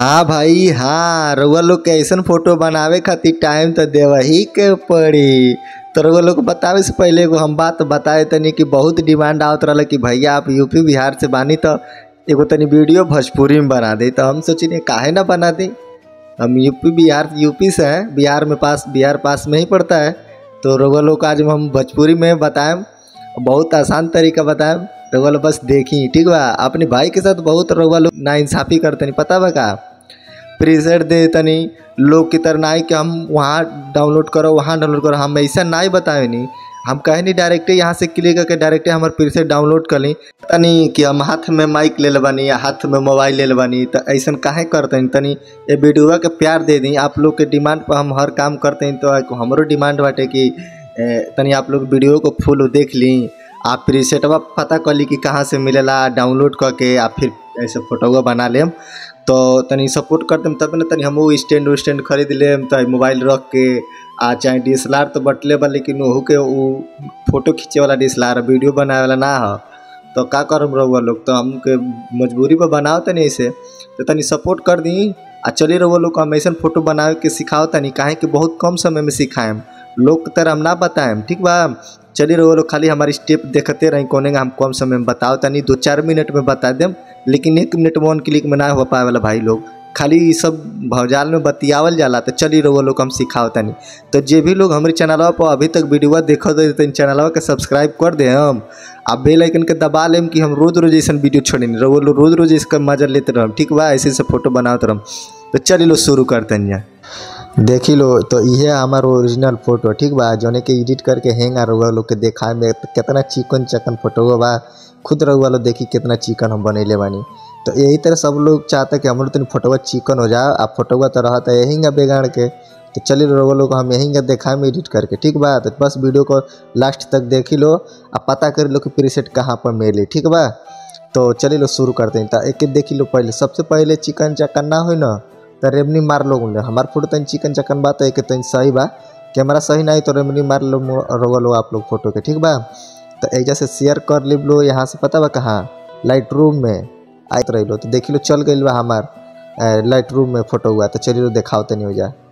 हाँ भाई हाँ रउआ लोग के अइसन फोटो बनावे खातिर टाइम तो देवही के पड़ी तो रउआ लोग बतावे से पहिले एगो हम बात बताए तनी कि बहुत डिमांड आवत रहल कि भैया आप यूपी बिहार से बानी तो एगो तनी वीडियो भोजपुरी में बना दी तो हम सोचिनी काहे ना बना दी हम यूपी बिहार यूपी से हैं बिहार में पास बिहार पास में ही पड़ता है तो रउआ लोग को आज हम भोजपुरी में बताएम बहुत आसान तरीका बताएम रउआ लोग बस देखी ठीक बा अपने भाई के साथ बहुत रउआ लोग नाइंसाफ़ी करतनी पता बा का प्रीसेट दे तनी लोग की तरह नहीं कि हम वहाँ डाउनलोड करो वहाँ डाउनलोड करो हम ऐसा नहीं बताए नहीं हम कहे नहीं डायरेक्ट यहाँ से क्लिक करके डायरेक्ट हमारे प्रीसेट डाउनलोड कर ली तनी कि हम हाथ में माइक ले बनी या हाथ में मोबाइल ले बनी तो ऐसा काहे करते तनी ये वीडियो के प्यार दे दी आप लोग के डिमांड पर हम हर काम करते हैं तो हमारो डिमांड बाटे कि ए, तनी आप लोग वीडियो को फुल देख ली आप प्रीसेटवा पता कर ली कि कहाँ से मिलेला डाउनलोड करके आप फिर ऐसे फोटोवा बना लेम तो तनी सपोर्ट कर देम तब ना तनी हमहू स्टैंड उस्टैंड खरीद लेम तो मोबाइल रख के आ चाहे डी एस एल आर तो बटले बा लेकिन ओहू के उ फोटो खींचे वाला D S L R video बनावे वाला ना हो तो का करम रहुआ लोग तो हमके मजबूरी पर बनाओ तनी ऐसे तो तनी सपोर्ट कर दी आ चलिए रहुआ लोग को हम ऐसा फोटो बनावे के सिखाओ तनी काहे कि बहुत कम समय में सिखाएम लोग के तरह हम ना बताएम ठीक बा चलिए रहो लोग खाली हमारी स्टेप देखते रही कोने हम कम समय में बताओ तनी दो चार मिनट में बता देम लेकिन एक मिनट में वन क्लिक में ना हो पाए वाला भाई लोग खाली ये सब भौजाल में बतियावल जाला तो चलिए रहो लोग हम सिखाओ तनी तो जे भी लोग हमारे चैनलवा पर अभी तक वीडियो देखो तो चैनलवा के सब्सक्राइब कर दे हम आप बेल आइकन के दबा लेम कि हम रोज रोज ऐसा वीडियो छोड़े रहो लोग रोज रोज इसका मजा लेते रहो ठीक बा ऐसे ऐसे फोटो बनाते रहो तो चलिए लो शुरू करते हैं देखी लो तो ये हमार ओरिजिनल फोटो ठीक बा जौने के एडिट करके हैंग आ रहुआ लोग के देखा में कितना चिकन चकन फोटो बा खुद रहुआ लोग देखी कितना चिकन हम बनैले बानी तो यही तरह सब लोग चाहते कि हमरो तनी फोटोवा चिकन हो जाए आ फोटोवा तो रहता यही बेगाड़ के तो चलिए रहुआ लोग हम यहीं देखा में एडिट करके ठीक बा तो बस वीडियो को लास्ट तक देखी लो आ पता कर लो कि प्रीसेट कहाँ पर मिली ठीक बा तो चलिए लो शुरू करते हैं तो एक देखी लो पहले सबसे पहले चिकन चकन ना हो ना तो रेमनी मार लो हमार फोटो तन चिकन चकन बात है कि तन सही बा कैमरा सही नहीं तो रेमनी मार लो रहो लो आप लोग फोटो के ठीक बा तो ऐजा से शेयर कर ली लो यहाँ से पता बा कहाँ लाइट रूम में आयत रही लो तो देख लो चल गई बा हमार लाइट रूम में फोटो हुआ तो चलिए लो देखाओ तनी हो जा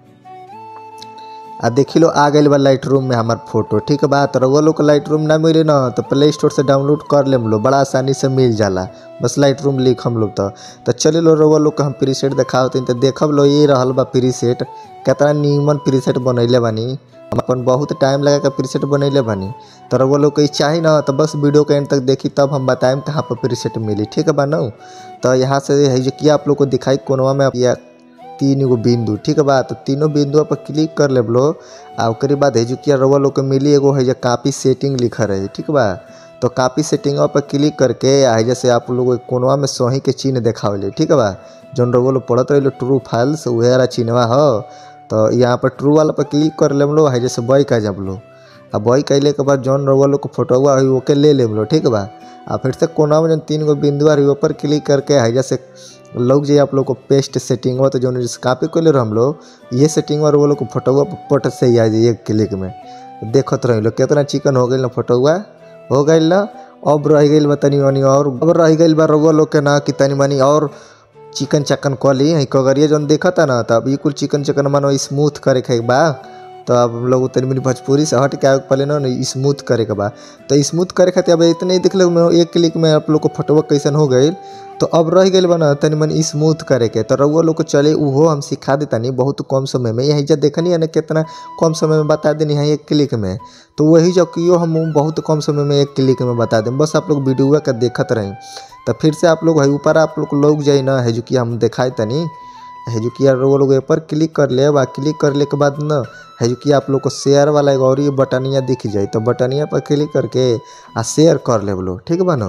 आ देखी लो आ गई बा लाइट रूम में हमार फोटो ठीक बा तो रउआ लोग लाइट रूम ना मिले ना तो प्ले स्टोर से डाउनलोड कर लेम लो बड़ा आसानी से मिल जाला बस लाइट रूम लिख हम लोग तो तो चले लो रउआ लोग के हम प्रीसेट देखाओ तो देखब लो ये रहल बा प्रीसेट कितना नीमन प्रीसेट बनैले बानी हम अपन बहुत टाइम लगा के प्रीसेट बनैले बानी तो रउआ लोग के चाही ना तो बस वीडियो के एंड तक देखी तब हम बताएम कहाँ पर प्रीसेट मिली ठीक है बा ना तो यहाँ से है जो किया आप लोग को दिखाई कोनवा में या तीन गो बिंदु ठीक बा तो तीनों बिंदु पर क्लिक कर ले लो आ ओकरे बाद है जो कि रउआ लोग के मिली एगो है जो कापी सेटिंग लिखा रहे ठीक बा तो कापी सेटिंग पर क्लिक करके आ जैसे आप लोग कोनवा में सही के चिन्ह देखावले ठीक बा जौन रउआ लोग पढ़त रहे ट्रू फाइल्स वह वाला चिन्हवा हो तो यहाँ पर ट्रू वाला पर क्लिक कर ले लो है जैसे बॉय का जब लो आ बॉय कैले के बाद जौन रउआ लोग फोटोवा है ओके ले ले लो ठीक बा आ फिर से कोना में जौन तीन गो बिंदु रही ऊपर क्लिक करके है जैसे लोग जो आप लोग को पेस्ट सेटिंग हुआ तो जो कापी कर ले हम लोग ये सेटिंग और वो लोग को फोटोवा पट से ही आ जाए एक क्लिक में देखत रही लोग कितना चिकन हो गई ना फोटोवा हो गई ना अब रह गई बा तनी मनी और अब रह गई बा रउआ लोग के ना कि तनी मनी और चिकन चकन कऽ ली कगरिया जौन देखता ना तो अब ये कुल चिकन चकन मानो स्मूथ करे के बा तो अब हम लोग तनी मनी भोजपुरी से हट के आगे पहले ना स्मूथ करे के बा तो स्मूथ करे खातिर अब इतने ही देख लो एक क्लिक में आप लोग को फोटोवा कैसन हो गई तो अब रह गई बना तनी मनी स्मूथ करे के तो रउआ लोग को चले उहो हम सिखा देतानी बहुत कम समय में यही जब देखनी है ना कितना कम समय में बता देनी है एक क्लिक में तो वही जो कियो हम बहुत कम समय में एक क्लिक में बता दें बस आप लोग वीडियो का देखत रहें तो फिर से आप लोग है ऊपर आप लोग लोग जाए ना है जो कि हम दिखाए तनी है जो कि यार वो लोग ऊपर क्लिक कर ले बा क्लिक करले के बाद ना है जो कि आप लोग को शेयर वाला एक और ये बटनिया दिख जाए तो बटनिया पर क्लिक करके आ शेयर कर ले बोलो ठीक बा ना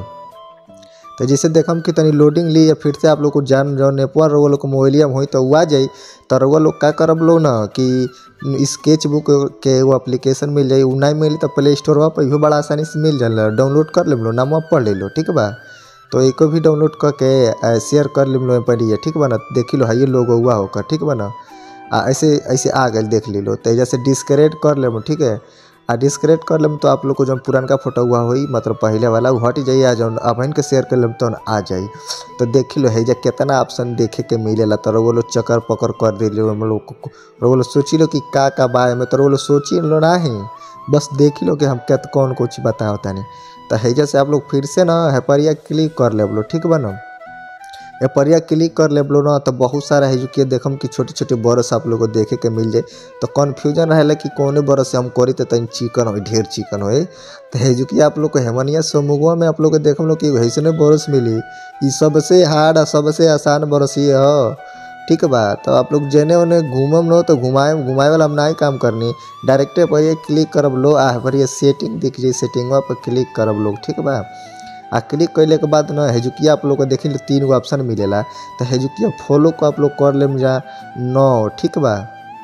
तो जैसे देखम कि तनी लोडिंग ली या फिर से आप लोग को जान जौन एपवा रउआ लोग को मोबाइलिया में होई तो वो आ जाई तो रउआ लोग का करब लोग ना कि स्केच बुक के एगो एप्लीकेशन मिल जाई उ नहीं मिली तो प्ले स्टोर पर इहो बड़ा आसानी से मिल जाला डाउनलोड कर ले लो नाम पढ़ ले लो ठीक बा तो एको भी डाउनलोड करके शेयर कर ले लो पढ़िए ठीक बा ना देखी लो हाइए लोगो हुआ होकर ठीक बा ना आ ऐसे ऐसे आ गए देख ली लो तो जैसे डिस्करेट कर ले ठीक है आ डिस्क्रेट कर लेम तो आप लोग को जब पुरानका फोटो हुआ होई मतलब पहले वाला उ हट जाई आ जौन अपन के शेयर कर लेम तो आ जाई तो देख लो है कितना ऑप्शन देखे के मिलेला तो वो लोग चक्कर पकड़ कर दिले हम लोग वो लोग सोची लो कि का का बारे में तो वो लोग सोची लो नहीं बस देख लो कि हम क्या कौन कुछ बताओ तानी तो हैजा से आप लोग फिर से ना हेपरिया क्लिक कर ले लो ठीक बा ना एपरिया क्लिक कर ले ना तो बहुत सारा है जो कि देखम कि छोटे छोटे बरस आप लोग को देखे के मिल जाए तो कन्फ्यूजन रहेला कि कौने बरस से हम करी तो तनी चिकन हो ढेर चिकन होए तो है जो कि आप लोग को हेमनिया समूहवा में आप लोग को देखम लोग कि ऐसने बरस मिली ई सबसे हार्ड आ सबसे आसान बरस ये ह ठीक बा तो आप लोग जेने ओने घूमम न तो घुमाए घुमाए वाला हम नहीं काम करनी डायरेक्टे पर ये क्लिक करब लो आ पर ये सेटिंग दिख जाए सेटिंगवा पर क्लिक करब लोग ठीक बा आ क्लिक कैले के बाद ना हेजुकिया आप लोग को देखी तीन गो ऑप्शन मिलेला तो हेजुकिया फॉलो को आप लोग कर लेम जा नौ ठीक बा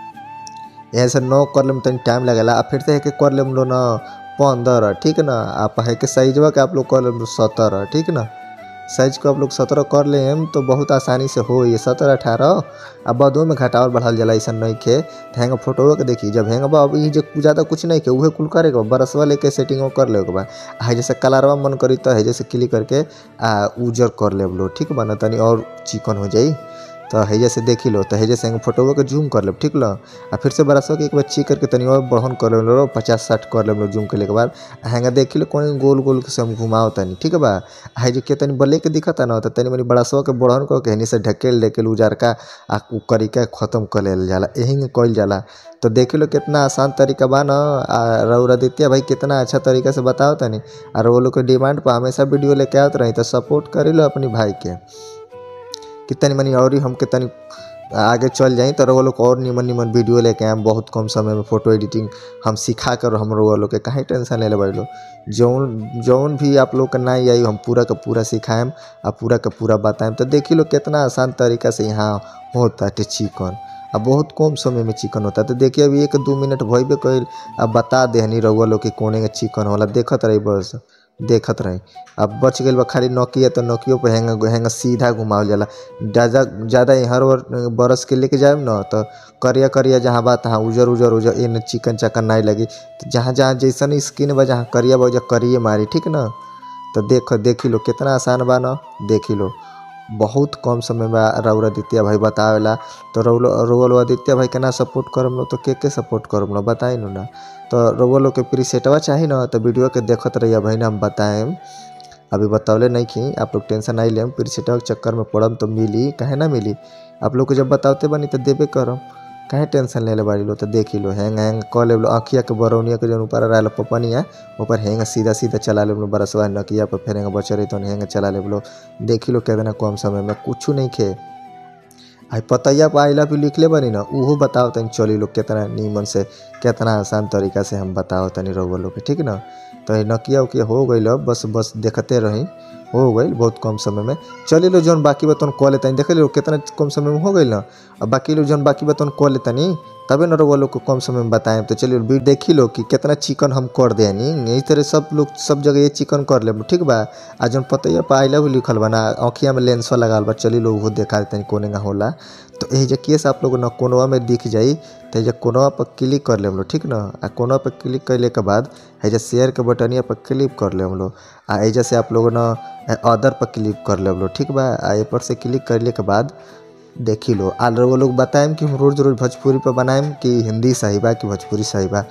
यहाँ से नौ कर लेम तनी टाइम लगेला आ फिर से है के कर लेम लो ना पंद्रह ठीक ना आप है के साइजवा के आप लोग कर लेम सत्रह ठीक ना साइज को आप लोग सत्रह कर लेम तो बहुत आसानी से हो ये सत्रह अठारह आ बदो में घटावल बढ़ाल जाला ऐसा नहीं खे तो हैंगा फोटो के देखी जब हैंगा बा अभी जो ज़्यादा कुछ नहीं के उहे कुल करे के बा बरसवा लेके सेटिंग कर ले के बा आ जैसे कलरवा मन करी तो है जैसे क्लिक करके आ उजर कर ले लो ठीक बा ना तनी और चिकन हो जाई तो हैजे से देखी लो तो हैजे से फोटोवा के जूम कर ले ठीक लो आ फिर से बरसवा के एक बार चेक करके तनी और बढ़न कर लो पचास साठ कर ले जूम के के बाद हैंगा देखी लो कौन गोल गोल से हम घुमाओ तनी ठीक बा है जो के तनी बले के दिखता ना तो तनी मनी बड़सवा के बढ़न कर के हनी से ढकेल ढकेल उजार का आ उ करिका खत्म कर लेल जाला यही में कइल जाला तो देख लो कितना आसान तरीका बा ना आ रौरादित्य भाई कितना अच्छा तरीका से बताओ तनी और वो लोग के डिमांड पर हमेशा वीडियो लेके आवत रही तो सपोर्ट करी लो अपनी भाई के कि तनी मनी और ही हमके तनी आगे चल जाई तो वो लोग और निमन निमन वीडियो लेके आए बहुत कम समय में फोटो एडिटिंग हम सिखा कर हम वो लोग के कहीं टेंशन ले ले बड़ी लो जौन जौन भी आप लोग का नहीं आई हम पूरा का पूरा सिखाएम आ पूरा का पूरा बताएम तो देखी लो कितना आसान तरीका से यहाँ होता है चिकन अब बहुत कम समय में चिकन होता है तो देखिए अभी एक दो मिनट भइबे कइल अब बता देहनी रउआ लोग कि कोने के चिकन होला देखत रही बस देखत रही अब बच गई बा खाली नोकिया तो नोकियो पे हैंग हैंग सीधा घुमावल जाला ज़्यादा ज़्यादा हर बरस के लेके जाए न तो करिया करिया जहाँ बा तहाँ उजर उजर उजर इन चिकन चकन नहीं लगी तो जहाँ जहाँ जैसन स्किन बा जहाँ करिया बा उजर करिए मारी ठीक न तो देख देखी लो कितना आसान बा न देखी लो बहुत कम समय में रउल आदित्य भाई बतावेला तो रउल रउल आदित्य भाई के ना सपोर्ट करम लो तो के के सपोर्ट करम लो बताई नु ना तो रउल लोग के प्रीसेटवा चाही ना तो वीडियो के देखत रहिए भाई ना हम बताएम अभी बतौले नहीं कि आप लोग टेंशन नहीं लेम प्रीसेटवा के चक्कर में पड़म तो मिली काहे ना मिली आप लोग को जब बताते बनी तो देबे करम काहे टेंशन ले ले बाड़ी लो तो देखी लो हैंग हैंग कह ले लो आँखिया के बरौनिया के जौन ऊपर रहा पपनिया ऊपर हैंग सीधा सीधा चला ले लो बरसवा नकिया पर फिर हैंग बचर तो हैंग चला ले लो देखी लो कितना कम समय में कुछ नहीं खे आई पतैया पर आइला भी लिख ले बनी ना उहो बताओ तनी चली लोग कितना नीमन से कितना आसान तरीका से हम बताओ तनी रउआ लोग के ठीक ना तो नकिया उकिया हो गई बस बस देखते रही हो गई बहुत कम समय में चलिए लो जौन बाकी बतौन कह लेता देख लो कितना कम समय में हो गई ना अब बाकी लोग जौन बाकी बतौन कह लेता तबे न वो लोग को कम समय में बताएं तो चलिए वीडियो देखी लो कि कितना चिकन हम कर दे यही तरह सब लोग सब जगह ये चिकन कर ले ठीक बा आ जौन पतैया पर आइला भी लिखल बा ना आँखिया में लेंसवा लगाल बा चलिए लोग वो देखा देते कोने का होला तो यही जब केस आप लोग न कोनवा में दिख जाई तो जब कोनवा पर क्लिक कर ले हम लोग ठीक ना आ कोनवा पर क्लिक कैले के बाद है शेयर के बटनिया पर क्लिक कर ले हम लोग आ एजा से आप लोग न अदर पर क्लिक कर ले हम लोग ठीक बा आ ए पर से क्लिक करले के बाद देखी लो आल वो लोग बताएम कि हम रोज रोज भोजपुरी पर बनाएम कि हिंदी सही बा कि भोजपुरी सही बा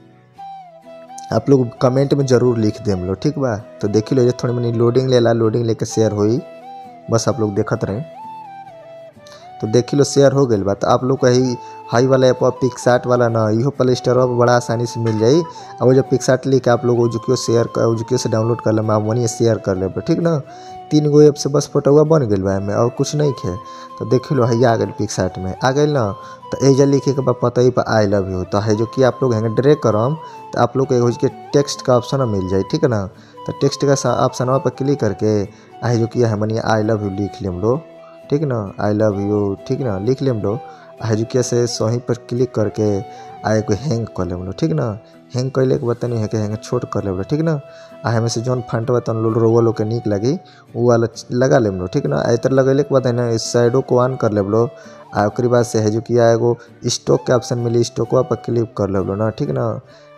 आप लोग कमेंट में ज़रूर लिख देम लो ठीक बा तो देखी लो ये थोड़ी मनी लोडिंग लेला लोडिंग लेके शेयर होई बस आप लोग देखत रहें तो देखी लो शेयर हो गई बा तो आप लोग कही हाई वाला ऐप पिक्सार्ट वाला ना इहो प्ले स्टोर पर बड़ा आसानी से मिल जाई और वो जब पिक्सार्ट लिख आप लोग उजुकियो शेयर कर उजुकियो से डाउनलोड कर लेम वहीं शेयर कर लेब ठीक ना तीन गो ऐप से बस फोटोवा बन गई बा में और कुछ नहीं खे तो देख लो है आ गई पिक्सार्ट में आ गई ना तो एजा लिखे के बाद पता ही पर आई लव यू तो है जो कि आप लोग हैं ड्रे करम तो आप लोग को के टेक्स्ट का ऑप्शन मिल जाए ठीक है ना तो टेक्स्ट का ऑप्शन पर क्लिक करके है जो कि है मनी आई लव यू लिख लेम लो ठीक ना आई लव यू ठीक ना लिख लेम लो हजुकिया से सही पर क्लिक करके आ एगो हैंग कर लेम लो ठीक ना हैंग कैले के बाद तनी है हैंग छोट कर लेम लो ठीक ना आ हमें से जौन फंट बा तन रोवा लोग के निक लगी वो वाला लगा लेम लो ठीक ना इतर लगेले के बाद है ना इस साइडो को ऑन कर लेम लो आ ओकरी बाद से है जो कि एगो स्टॉक के ऑप्शन मिली स्टॉकवा पर क्लिक कर लेम लो ना ठीक ना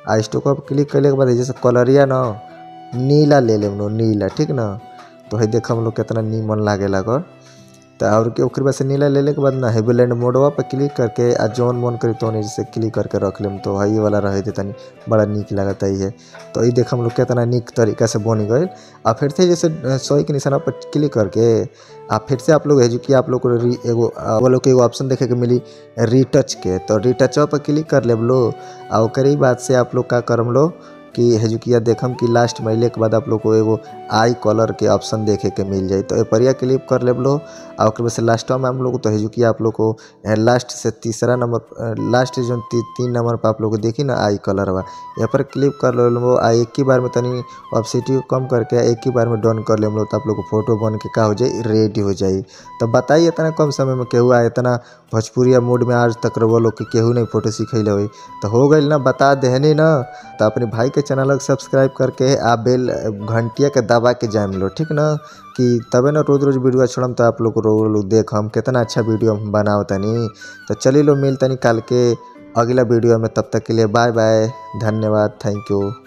आ स्टॉक पर क्लिक कैले के बाद जैसे कलरिया न नीला ले लेम लो नीला ठीक न तो है देख हम लोग कितना नीमन लागेला कर तो और के ओकर बाद से नीला लेले के बाद ना हेवीलैंड मोडवा पर क्लिक करके आ जौन मन करी तो जैसे क्लिक करके रख लेम तो हई वाला रहे थे तनी बड़ा निक लागता है तो ये देख हम लोग कितना निक तरीका से बन गए आ फिर से जैसे सही के निशाना पर क्लिक करके आ फिर से आप लोग है जो कि आप लोग को री- एगो आ, वो लोग के एगो ऑप्शन देखे के मिली रीटच के तो रीटचवा पर क्लिक कर लेब लो आ ओकर ही बाद से आप लोग का करम लो कि हेजुकिया देखम कि लास्ट महिले के बाद आप लोग को एगो आई कलर के ऑप्शन देखे के मिल जाई तो ए परिया क्लिक कर लेब लो आ ओकर बाद से लास्टवा में हम लोग तो हेजुकिया आप लोग को लास्ट से तीसरा नंबर लास्ट जो ती, तीन नंबर पर आप लोग को देखी ना आई कलर बा यहाँ पर क्लिक कर लो आ एक ही बार में तनी ऑप्सिटी को कम करके एक ही बार में डन कर लेम लो तो आप लोग को फोटो बन के का हो जाई रेडी हो जाई तो बताइए इतना कम समय में केहू आ इतना भोजपुरिया मूड में आज तक वो लोग के केहू नहीं फोटो सीखैले होई तो हो गई ना बता देहनी ना तो अपने भाई के चैनल के सब्सक्राइब करके आ बेल घंटिया के दबा के जाम लो ठीक ना कि तबे ना रोज रोज वीडियो छोड़म तो आप लोग को रोज लोग देख हम कितना अच्छा वीडियो हम बनाओ तनी तो चलिए लो मिल तनी कल के अगला वीडियो में तब तक के लिए बाय बाय धन्यवाद थैंक यू